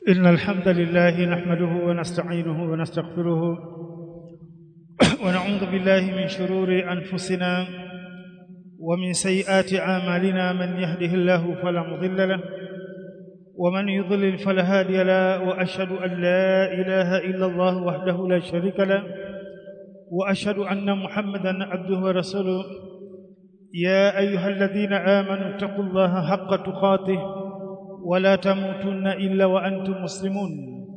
إن الحمد لله نحمده ونستعينه ونستغفره ونعوذ بالله من شرور أنفسنا ومن سيئات أعمالنا من يهده الله فلا مضل له ومن يضلل فلا هادي له وأشهد أن لا إله إلا الله وحده لا شريك له وأشهد أن محمدا عبده ورسوله يا أيها الذين آمنوا اتقوا الله حق تقاته ولا تموتن إلا وأنتم مسلمون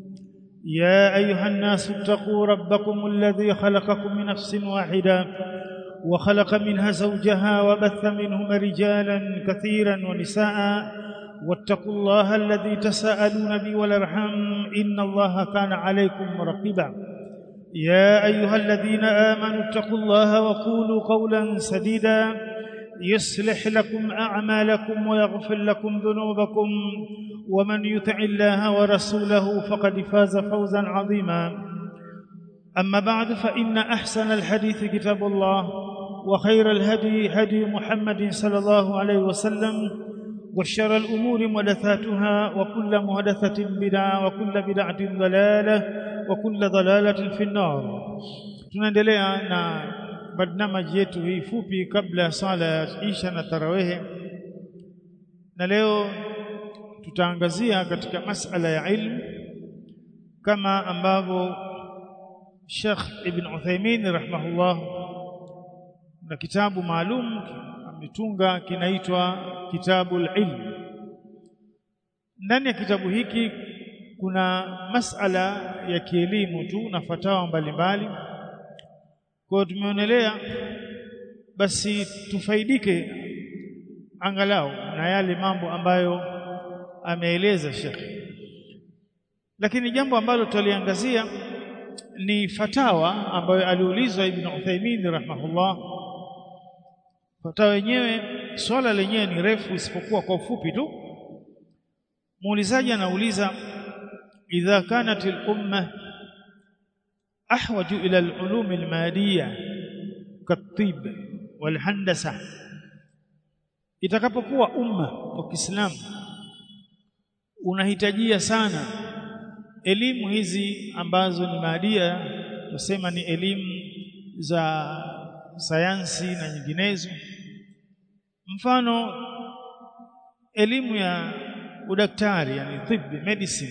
يا أيها الناس اتقوا ربكم الذي خلقكم من نفس واحدة وخلق منها زوجها وبث منهما رجالا كثيرا ونساء واتقوا الله الذي تساءلون به والارحام ان الله كان عليكم رقيبا يا ايها الذين امنوا اتقوا الله وقولوا قولا سديدا يصلح لكم اعمالكم ويغفر لكم ذنوبكم ومن يطع الله ورسوله فقد فاز فوزا عظيما اما بعد فان احسن الحديث كتاب الله وخير الهدي هدي محمد صلى الله عليه وسلم وشر الأمور محدثاتها وكل محدثة بدعة وكل بدعة ضلالة وكل ضلالة في النار tunaendelea na barnamaji yetu hii fupi kabla ya sala ya isha na tarawehe na leo tutaangazia katika masala ya ilmu kama ambavyo Sheikh Ibn Uthaymeen rahimahullah na kitabu maalum ametunga kinaitwa kitabul ilm ndani ya kitabu hiki kuna masala ya kielimu tu na fatawa mbalimbali kwa tumeonelea basi tufaidike angalau na yale mambo ambayo ameeleza Sheikh lakini jambo ambalo tutaliangazia ni fatawa ambayo aliulizwa Ibn Uthaymeen rahimahullah fatawa yenyewe swala lenyewe ni refu isipokuwa kwa ufupi tu muulizaji anauliza idha kanat al-umma ahwaju ila al-ulum al-madiyya kat-tib wal-handasa itakapokuwa umma wa Kiislamu unahitajia sana elimu hizi ambazo ni maadia tusema ni elimu za sayansi na nyinginezo mfano elimu ya udaktari yani tibb medicine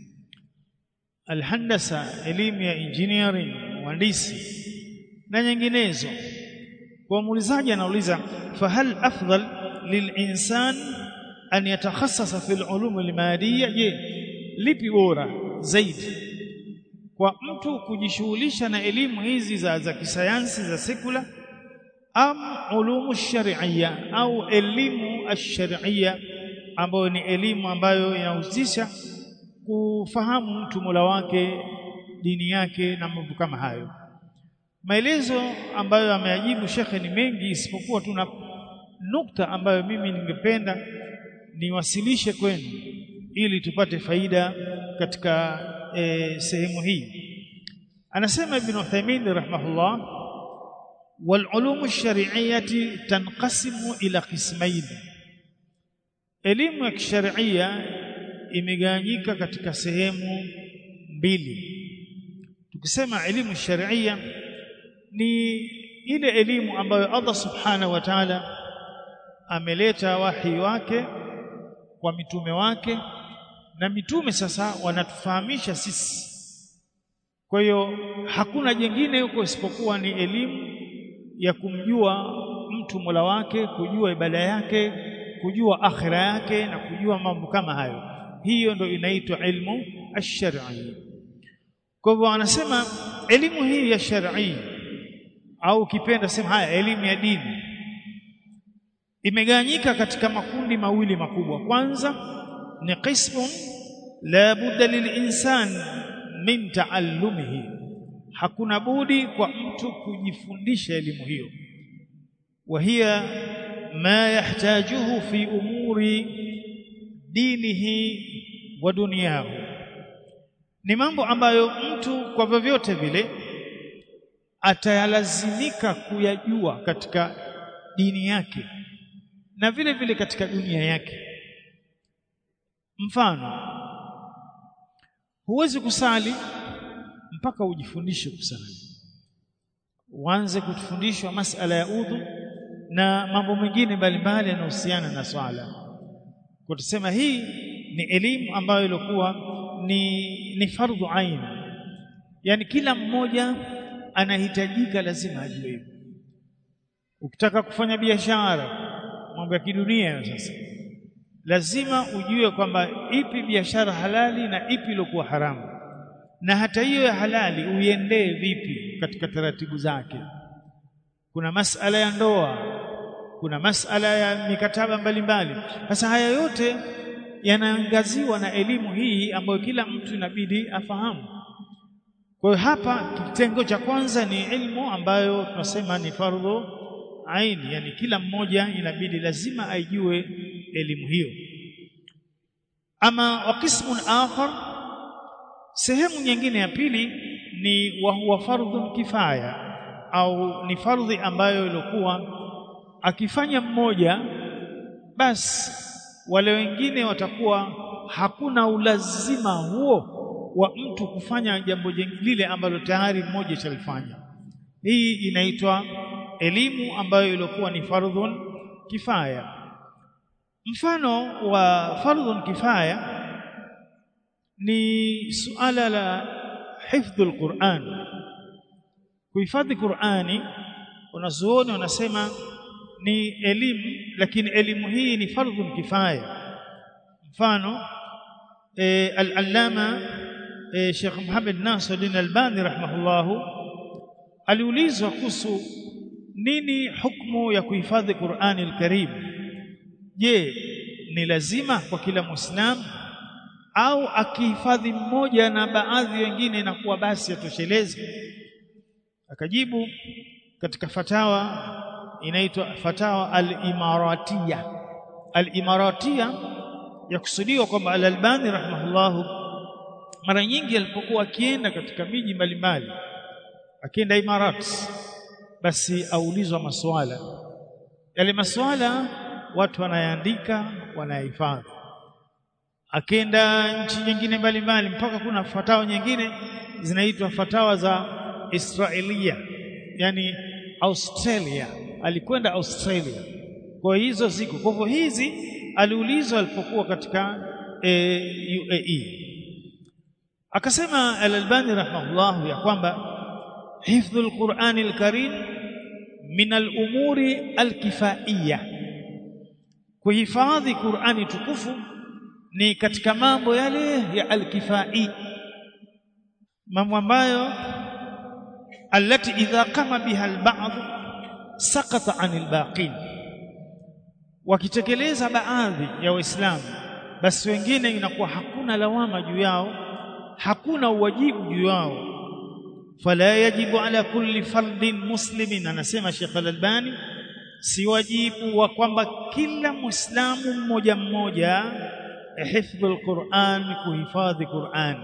alhandasa elimu ya engineering uhandisi na nyinginezo kwa muulizaji anauliza fahal afdal lilinsan an yatakhassasa fi alulum almadiyya je lipi bora zaidi kwa mtu kujishughulisha na elimu hizi za za kisayansi za sekula am ulumu sharia au elimu ash-shar'iyya ambayo ni elimu ambayo inahusisha kufahamu mtu Mola wake dini yake na mambo kama hayo maelezo ambayo ameajibu shekhe ni mengi isipokuwa tuna nukta ambayo mimi ningependa niwasilishe kwenu ili tupate faida katika e, sehemu hii anasema ibn Uthaymeen rahimahullah والعلوم الشرعيه تنقسم الى قسمين elimu ya kisharia imegawanyika katika sehemu mbili tukisema elimu sharia ni ile elimu ambayo Allah subhanahu wa ta'ala ameleta wahi wake kwa mitume wake na mitume sasa wanatufahamisha sisi kwa hiyo hakuna jingine huko isipokuwa ni elimu ya kumjua mtu Mola wake kujua ibada yake kujua akhira yake na kujua mambo kama hayo hiyo ndo inaitwa ilmu ash-shar'i kwa hivyo anasema elimu hii ya shar'i au kipenda sema haya elimu ya dini imegawanyika katika makundi mawili makubwa kwanza ni qismun la budda lilinsan min taallumihi hakuna budi kwa mtu kujifundisha elimu hiyo wa hiya ma yahtajuhu fi umuri dinihi wa dunyahu ni mambo ambayo mtu kwa vyovyote vile atayalazimika kuyajua katika dini yake na vile vile katika dunia yake mfano huwezi kusali mpaka ujifundishe kusali uanze kufundishwa masala ya udhu na mambo mengine mbalimbali yanayohusiana na swala kwa tusema hii ni elimu ambayo ilikuwa ni ni fardhu ain yani kila mmoja anahitajika lazima ajue hivyo ukitaka kufanya biashara mambo ya kidunia sasa lazima ujue kwamba ipi biashara halali na ipi iliyokuwa haramu na hata hiyo ya halali uiendee vipi katika taratibu zake kuna masala ya ndoa kuna masala ya mikataba mbalimbali sasa haya yote yanaangaziwa na elimu hii ambayo kila mtu inabidi afahamu kwa hiyo hapa kitengo cha kwanza ni ilmu ambayo tunasema ni fardhu aini yani kila mmoja inabidi lazima aijue elimu hiyo ama wa qismun akhar sehemu nyingine ya pili ni wa huwa fardhun kifaya au ni fardhi ambayo ilikuwa akifanya mmoja basi wale wengine watakuwa hakuna ulazima huo wa mtu kufanya jambo lile ambalo tayari mmoja shalifanya hii inaitwa elimu ambayo ilikuwa ni fardhun kifaya mfano wa fardhun kifaya ni suala la hifdhul Qur'an kuhifadhi Qur'ani wanazuoni wanasema ni elimu lakini elimu hii ni fardhun kifaya mfano e, al-allama e, Sheikh Muhammad Nasiruddin Albani rahimahullahu aliulizwa kuhusu nini hukumu ya kuhifadhi Qur'ani al-Karim je ni lazima kwa kila muislamu au akihifadhi mmoja na baadhi wengine inakuwa basi atosheleze akajibu katika fatawa inaitwa fatawa al-imaratiya al-imaratiya yakusudiwa kwamba al-Albani rahimahullahu mara nyingi alipokuwa akienda katika miji mbalimbali akienda Imarat basi aulizwa maswala yale maswala watu wanayaandika wanayahifadhi akenda nchi nyingine mbalimbali mpaka kuna fatawa nyingine zinaitwa fatawa za Israelia yani Australia alikwenda Australia kwa hizo ziko kwa hivyo hizi aliulizwa alipokuwa katika e, UAE akasema al-Albani rahimahullah ya kwamba hifdhul Qur'ani al-Karim min al-umuri al-kifaiyya kuhifadhi Qur'ani tukufu ni katika mambo yale ya al-kifai mambo ambayo alati idha qama biha al-ba'd saqata 'anil baqin wakitekeleza baadhi ya waislamu basi wengine inakuwa hakuna lawama juu yao hakuna uwajibu juu yao fala yajibu ala kulli fardin muslimin anasema Sheikh Al-Albani si wajibu wa kwamba kila muislamu mmoja mmoja hifdhu al-Qur'an kuhifadhi Qur'an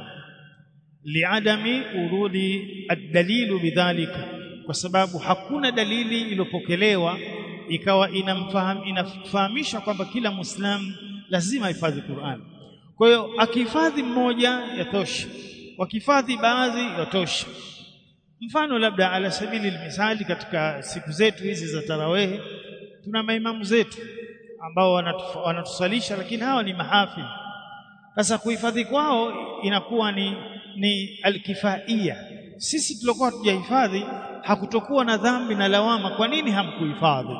liadami urudi ad-dalilu bidhalika kwa sababu hakuna dalili iliyopokelewa ikawa inamfahamu inafahamisha kwamba kila muislamu lazima ahifadhi Qur'an kwa hiyo akihifadhi mmoja yatosha wakihifadhi baadhi yatosha mfano labda ala sabili misali katika siku zetu hizi za tarawehe tuna maimamu zetu ambao wanatusalisha lakini hawa ni mahafidh sasa kuhifadhi kwao inakuwa ni ni alkifaia sisi tulikuwa tujahifadhi hakutokuwa na dhambi na lawama kwa nini hamkuhifadhi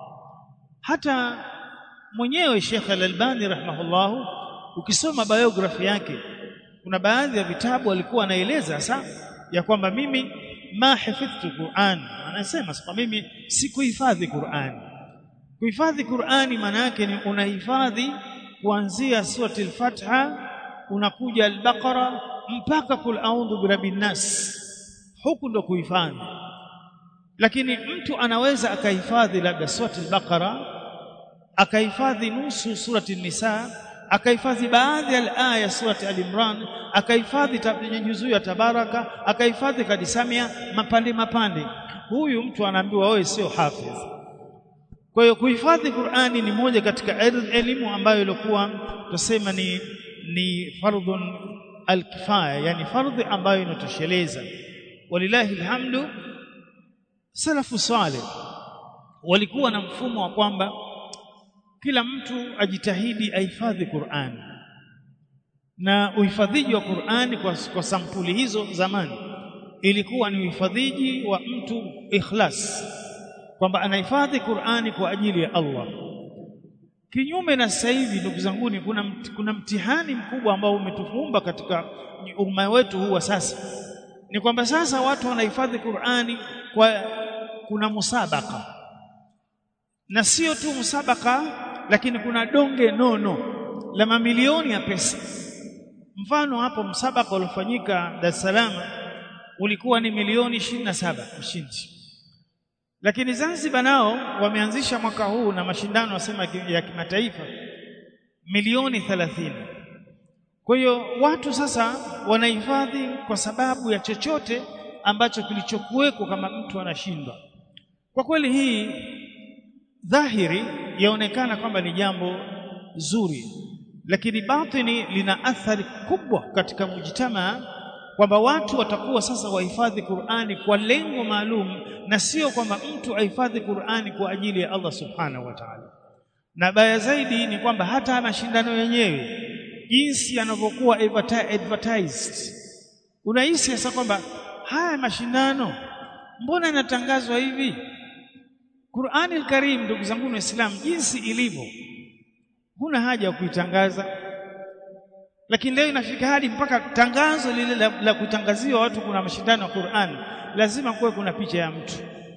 hata mwenyewe Sheikh Al-Albani rahimahullahu ukisoma biography yake kuna baadhi ya vitabu alikuwa anaeleza sasa ya kwamba mimi ma hifadhtu Qur'an anasema sasa mimi sikuhifadhi Qur'an kuhifadhi Qur'ani maana yake ni unahifadhi kuanzia surati al-Fatiha unakuja al-Baqara mpaka kul a'udhu birabbin nas huku ndo kuhifadhi lakini mtu anaweza akahifadhi labda surati al-Baqara akahifadhi nusu surati an-Nisa akahifadhi baadhi ya aya surati al-Imran akahifadhi juzuu ya Tabaraka akahifadhi kadisamia mapande mapande huyu mtu anaambiwa wewe sio hafidh kwa hiyo kuhifadhi Qur'ani ni moja katika elimu ambayo ilikuwa tusema ni ni fardhun alkifaya yani fardhi ambayo inatosheleza walillahi alhamdu salafu salih walikuwa na mfumo wa kwamba kila mtu ajitahidi ahifadhi Qur'an na uhifadhiji wa Qur'ani kwa, kwa sampuli hizo zamani ilikuwa ni uhifadhiji wa mtu ikhlas kwamba anahifadhi Qur'ani kwa ajili ya Allah kinyume na sasa hivi ndugu zanguni kuna, mt, kuna mtihani mkubwa ambao umetufumba katika umma wetu huu wa sasa ni kwamba sasa watu wanahifadhi Qur'ani kwa kuna musabaka na sio tu musabaka lakini kuna donge nono la mamilioni ya pesa mfano hapo msabaka uliofanyika Dar es Salaam ulikuwa ni milioni 27 ushindi lakini Zanzibar nao wameanzisha mwaka huu na mashindano wasema ya kimataifa milioni 30 kwa hiyo watu sasa wanahifadhi kwa sababu ya chochote ambacho kilichokuweko kama mtu anashindwa kwa kweli hii dhahiri yaonekana kwamba ni jambo zuri lakini batini lina athari kubwa katika mujtamaa kwamba watu watakuwa sasa wahifadhi Qur'ani kwa lengo maalum na sio kwamba mtu ahifadhi Qur'ani kwa ajili ya Allah subhanahu wa ta'ala na baya zaidi ni kwamba hata mashindano yenyewe jinsi yanavyokuwa advertised unahisi sasa kwamba haya mashindano mbona yanatangazwa hivi Qur'ani al-Karim ndugu zangu waislamu jinsi ilivyo huna haja ya kuitangaza lakini leo inafika hadi mpaka tangazo lile la, la kutangaziwa watu kuna mashindano ya Qur'an lazima kuwe kuna picha ya mtu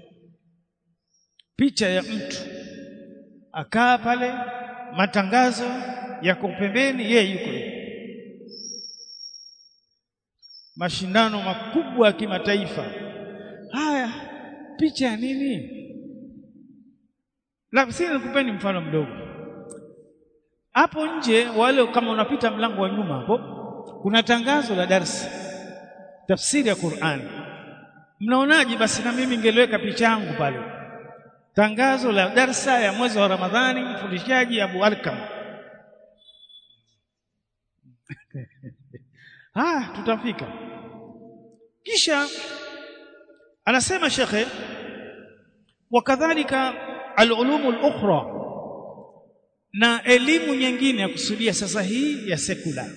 picha ya mtu akaa pale matangazo yako pembeni yeye yuko mashindano makubwa ya kimataifa haya picha ya nini labda nikupeni mfano mdogo hapo nje wale kama unapita mlango wa nyuma hapo kuna tangazo la darsa tafsiri ya Qur'an mnaonaje basi na mimi ningeliweka picha yangu pale tangazo la darsa ya mwezi wa Ramadhani mfundishaji Abu Alkam ah tutafika kisha anasema shekhe wakadhalika al-ulum al-ukhra na elimu nyingine ya kusudia sasa hii ya sekula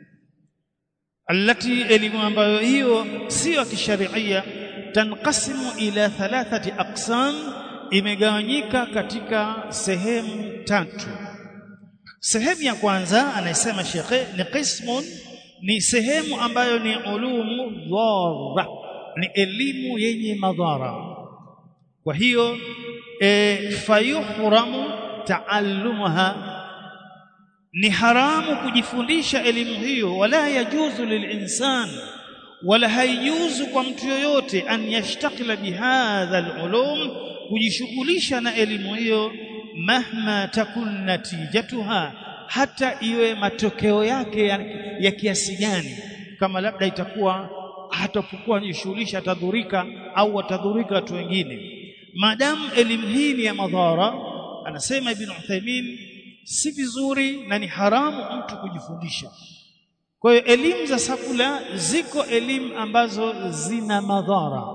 alati elimu ambayo hiyo sio ya kisharia tanqasimu ila thalathati aqsam imegawanyika katika sehemu tatu sehemu ya kwanza anasema shekhe ni qismun ni sehemu ambayo ni ulumu dharra ni elimu yenye madhara kwa hiyo e, fayuhramu taallumuha ni haramu kujifundisha elimu hiyo wala yajuzu lilinsan wala haijuzu kwa mtu yoyote an yashtakila bihadha alulum kujishughulisha na elimu hiyo mahma takun natijatuha hata iwe matokeo yake ya, ya kiasi gani kama labda itakuwa hatapokuwa jishughulisha atadhurika au watadhurika watu wengine maadamu elimu hii ni ya madhara anasema ibn Uthaymeen si vizuri na ni haramu mtu kujifundisha kwa hiyo elimu za sakula ziko elimu ambazo zina madhara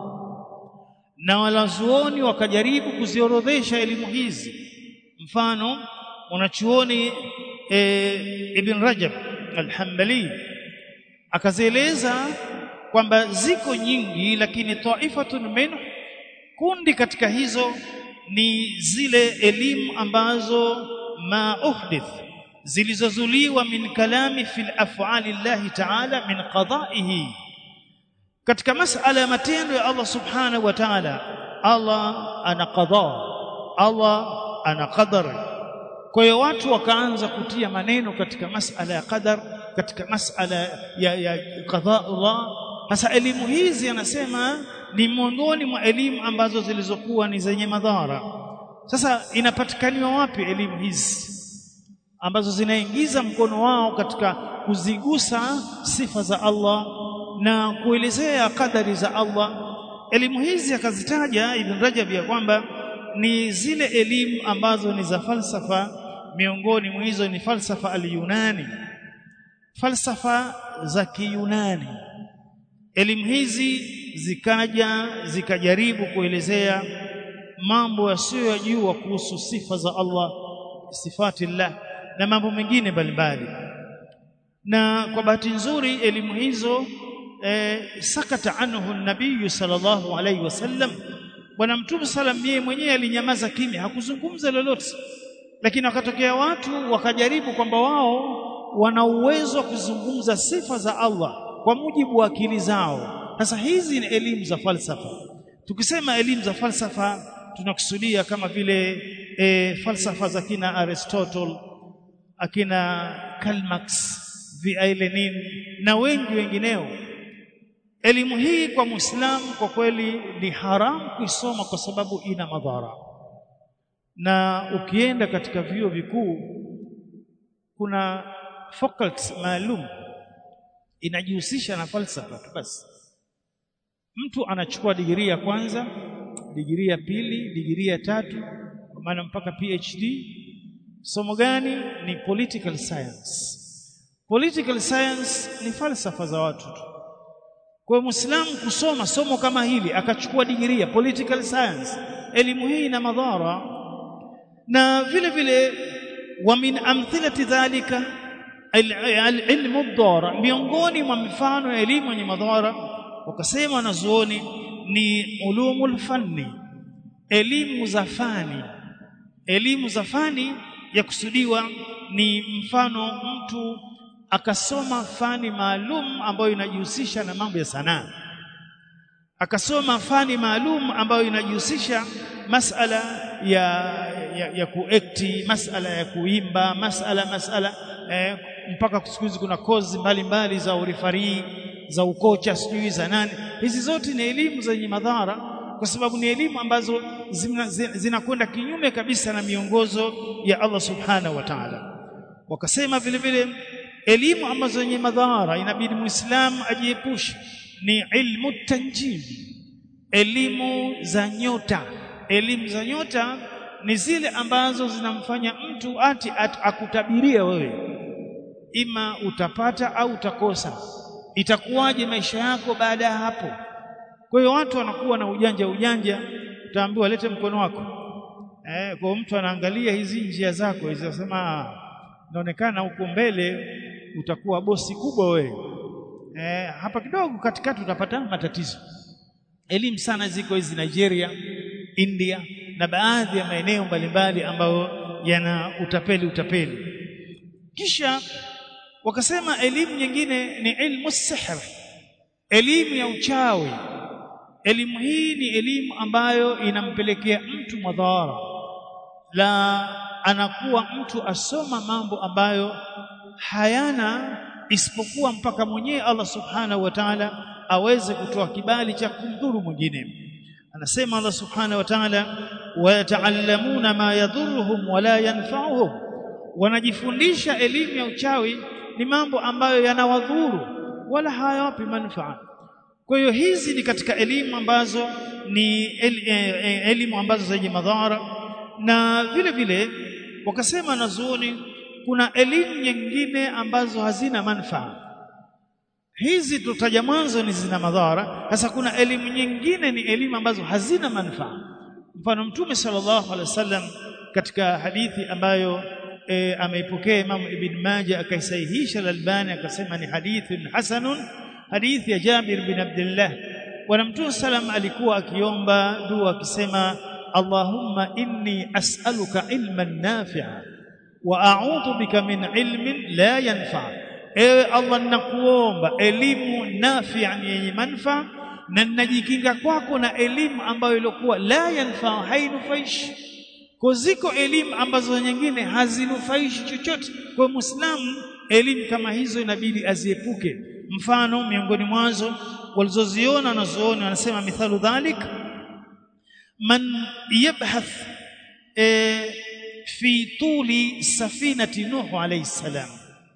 na walazuoni wakajaribu kuziorodhesha elimu hizi mfano mwanachuoni e, ibn Rajab al-Hanbali akazieleza kwamba ziko nyingi lakini taifatun min kundi katika hizo ni zile elimu ambazo ma uhdith zilizozuliwa min kalami fil af'ali Allah ta'ala min qada'ihi katika masala ya matendo ya Allah subhanahu wa ta'ala Allah ana qada Allah ana qadar kwa hiyo watu wakaanza kutia maneno katika masala ya qadar katika masala ya, ya qada Allah sasa elimu hizi anasema ni miongoni mwa elimu ambazo zilizokuwa ni zenye madhara sasa inapatikaniwa wapi elimu hizi ambazo zinaingiza mkono wao katika kuzigusa sifa za Allah na kuelezea kadari za Allah elimu hizi akazitaja Ibn Rajab ya kwamba ni zile elimu ambazo ni za falsafa miongoni mwa hizo ni falsafa al-Yunani falsafa za Kiyunani elimu hizi zikaja zikajaribu kuelezea mambo yasiyojua kuhusu sifa za Allah sifati Allah na mambo mengine mbalimbali na kwa bahati nzuri elimu hizo eh, sakata anhu nabii sallallahu alaihi wasallam bwana mtume sallam yeye mwenyewe alinyamaza kimya hakuzungumza lolote lakini wakatokea watu wakajaribu kwamba wao wana uwezo wa kuzungumza sifa za Allah kwa mujibu wa akili zao sasa hizi ni elimu za falsafa tukisema elimu za falsafa tunakusudia kama vile e, falsafa za kina Aristotle akina Karl Marx V.I. Lenin na wengi wengineo elimu hii kwa Muislamu kwa kweli ni haramu kuisoma kwa sababu ina madhara na ukienda katika vyuo vikuu kuna faculty maalum inajihusisha na falsafa tu basi mtu anachukua digirii ya kwanza digirii ya pili digirii ya tatu kwa maana mpaka PhD somo gani ni political science political science ni falsafa za watu tu kwa hiyo muislamu kusoma somo kama hili akachukua digirii ya political science elimu hii ina madhara na vile vile wa min amthilati dhalika ilmu dhara miongoni mwa mifano ya elimu yenye madhara wakasema wanazuoni ni ulumul fanni elimu za fani elimu za fani ya kusudiwa ni mfano mtu akasoma fani maalum ambayo inajihusisha na mambo ya sanaa akasoma fani maalum ambayo inajihusisha masala ya ya, ya kuekti masala ya kuimba masala masala eh, mpaka siku hizi kuna kozi mbalimbali za urifari za ukocha sijui za nani hizi zote ni elimu zenye madhara kwa sababu ni elimu ambazo zinakwenda zina kinyume kabisa na miongozo ya Allah subhanahu wa ta'ala wakasema vile vile elimu ambazo zenye madhara inabidi muislamu ajiepushe ni ilmu tanjimi elimu za nyota elimu za nyota ni zile ambazo zinamfanya mtu ati at, akutabiria wewe ima utapata au utakosa itakuwaje maisha yako baada ya hapo kwa hiyo watu wanakuwa na ujanja ujanja utaambiwa lete mkono wako eh kwa mtu anaangalia hizi njia zako hizi anasema inaonekana huko mbele utakuwa bosi kubwa wewe eh hapa kidogo katikati utapata matatizo elimu sana ziko hizi Nigeria India na baadhi ya maeneo mbalimbali ambayo yana utapeli utapeli kisha wakasema elimu nyingine ni ilmu sihr elimu ya uchawi elimu hii ni elimu ambayo inampelekea mtu madhara la anakuwa mtu asoma mambo ambayo hayana isipokuwa mpaka mwenyewe Allah subhanahu wa ta'ala aweze kutoa kibali cha kumdhuru mwingine anasema Allah subhanahu wa ta'ala wayataallamuna ma yadhurruhum wala yanfa'uhum wanajifundisha elimu ya uchawi ni mambo ambayo yanawadhuru wala hayawapi manufaa kwa hiyo hizi ni katika elimu ambazo ni el, eh, elimu ambazo zenye madhara na vile vile wakasema nazuoni kuna elimu nyingine ambazo hazina manufaa hizi tutaja mwanzo ni zina madhara sasa kuna elimu nyingine ni elimu ambazo hazina manufaa mfano mtume sallallahu alaihi wasallam katika hadithi ambayo e, ameipokea Imam Ibn Majah akaisahihisha al-Albani akasema ni hadithun hasanun hadithi ya Jabir bin Abdullah bwana mtume sallam alikuwa akiomba dua akisema Allahumma inni as'aluka ilman nafi'a wa a'udhu bika min ilmin la yanfa ewe Allah ninakuomba elimu nafi'a yenye manufaa na ninajikinga kwako na elimu ambayo ilikuwa la yanfa hainufaishi kwa ziko elimu ambazo nyingine hazinufaishi chochote kwa muislamu elimu kama hizo inabidi aziepuke mfano miongoni mwazo walizoziona wanazoona wanasema mithalu dhalik man yabhath e, fi tuli safinati nuhu alayhi salam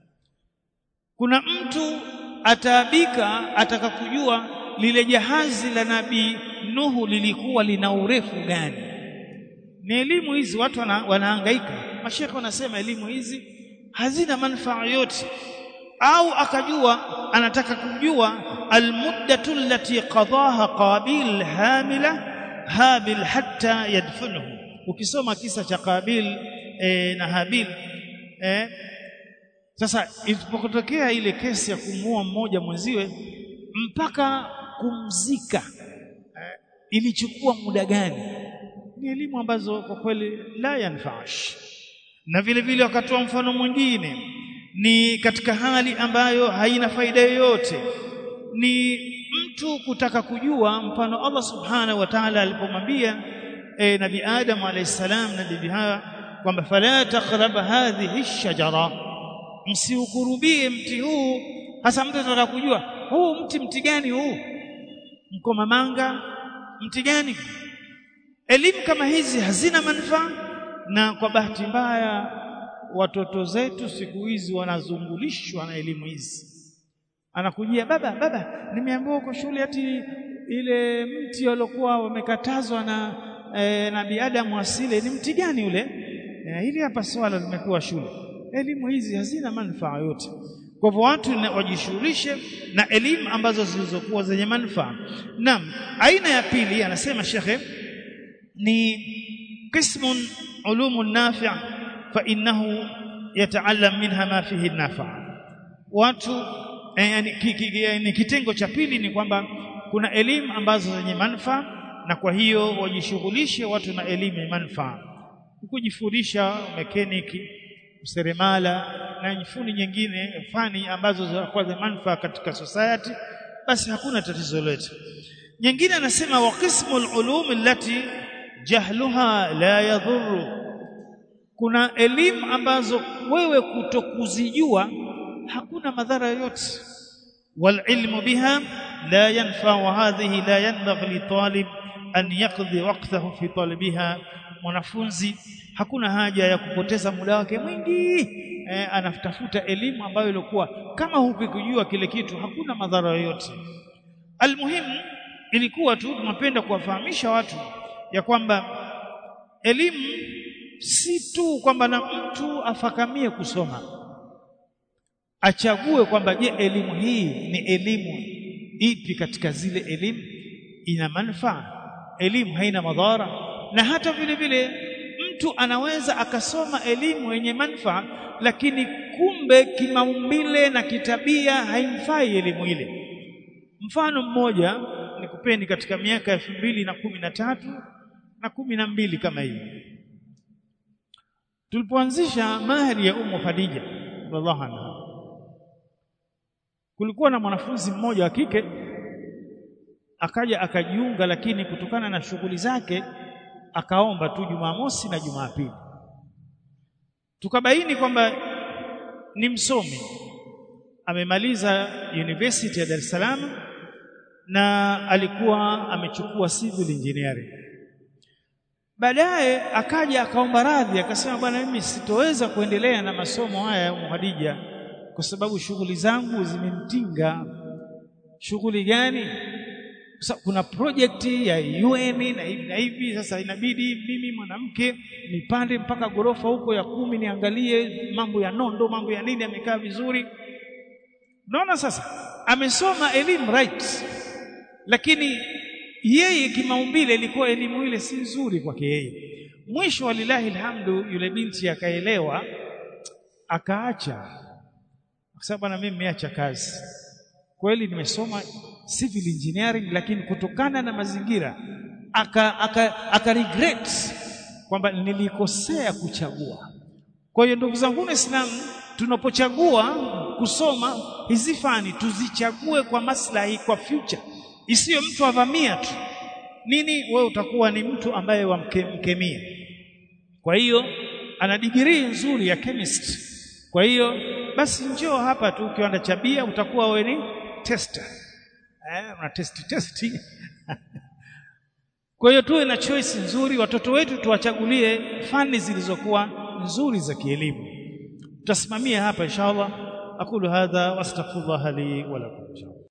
kuna mtu ataabika ataka kujua lile jahazi la nabii nuhu lilikuwa lina urefu gani ni elimu hizi watu wana, wanahangaika mashekhe wanasema elimu hizi hazina manufaa yote au akajua anataka kujua almuddatu allati qadaha qabil hamila habil hatta yadfunuhu ukisoma kisa cha qabil e, na habil e, sasa ilipotokea ile kesi ya kumuua mmoja mwenziwe mpaka kumzika eh, ilichukua muda gani ni elimu ambazo kwa kweli la yanfash na vile vile wakatoa mfano mwingine ni katika hali ambayo haina faida yoyote ni mtu kutaka kujua mfano Allah subhanahu wa ta'ala alipomwambia e, nabi Adam alayhi salam na bibi Hawa kwamba fala taqrab hadhihi shajara msiukurubie mti huu hasa mtu anataka kujua huu mti mti gani huu mkomamanga mti gani elimu kama hizi hazina manufaa na kwa bahati mbaya watoto zetu siku hizi wanazungulishwa na elimu hizi anakujia baba baba nimeambiwa uko shule ati ile mti waliokuwa wamekatazwa na e, nabii Adam asile ni mti gani ule e, hili hapa swala limekuwa shule elimu hizi hazina manufaa yote kwa hivyo watu wajishughulishe na elimu ambazo zilizokuwa zenye manufaa naam aina ya pili anasema shekhe ni qismun ulumun nafi' fa innahu yata'allam minha ma fihi nafa watu eh, yani, ki, ki, yani kitengo cha pili ni kwamba kuna elimu ambazo zenye manufaa na kwa hiyo wajishughulishe watu na elimu ya manufaa kujifundisha mekaniki useremala na fani nyingine fani ambazo zinakuwa za manufaa katika society basi hakuna tatizo lolote nyingine anasema wa qismul ulum allati jahluha la yadhurru kuna elimu ambazo wewe kutokuzijua hakuna madhara yoyote wal ilmu biha la yanfa wa hadhihi la yanbaghi li talib an yaqdi waqtahu fi talabiha mwanafunzi hakuna haja ya kupoteza muda wake mwingi eh, anatafuta elimu ambayo ilikuwa kama hukujua kile kitu hakuna madhara yoyote almuhimu ilikuwa tu tunapenda kuwafahamisha watu ya kwamba elimu si tu kwamba na mtu afakamie kusoma achague kwamba je elimu hii ni elimu ipi katika zile elimu ina manufaa elimu haina madhara na hata vile vile mtu anaweza akasoma elimu yenye manufaa lakini kumbe kimaumbile na kitabia haimfai elimu ile mfano mmoja nikupeni katika miaka elfu mbili na kumi na tatu na kumi na mbili kama hivi tulipoanzisha mahari ya Ummu Khadija radhiallahu anha kulikuwa na mwanafunzi mmoja wa kike akaja akajiunga lakini kutokana na shughuli zake akaomba tu Jumamosi na Jumapili tukabaini kwamba ni msomi amemaliza University ya Dar es Salaam na alikuwa amechukua civil engineering baadaye akaja akaomba radhi akasema bwana mimi sitoweza kuendelea na masomo haya ya Khadija kwa sababu shughuli zangu zimenitinga shughuli gani kuna project ya UN na hivi na hivi sasa inabidi mimi mwanamke nipande mpaka gorofa huko ya kumi niangalie mambo ya nondo mambo ya nini amekaa vizuri unaona sasa amesoma elimu right lakini yeye kimaumbile ilikuwa elimu ile si nzuri kwake yeye mwisho walilahi alhamdu yule binti akaelewa akaacha akasema bwana mimi nimeacha kazi kweli nimesoma civil engineering lakini kutokana na mazingira aka, aka, aka regret kwamba nilikosea kuchagua kwa hiyo ndugu zangu Waislamu tunapochagua kusoma hizi fani tuzichague kwa maslahi kwa future isiyo mtu avamia tu nini wewe utakuwa ni mtu ambaye wamkemia kwa hiyo ana degree nzuri ya chemist kwa hiyo basi njoo hapa tu kiwanda cha bia utakuwa wewe ni tester eh una test testi kwa hiyo tuwe na choice nzuri watoto wetu tuwachagulie fani zilizokuwa nzuri za kielimu tutasimamia hapa inshallah aqulu hadha wastaghfirullah li wa lakum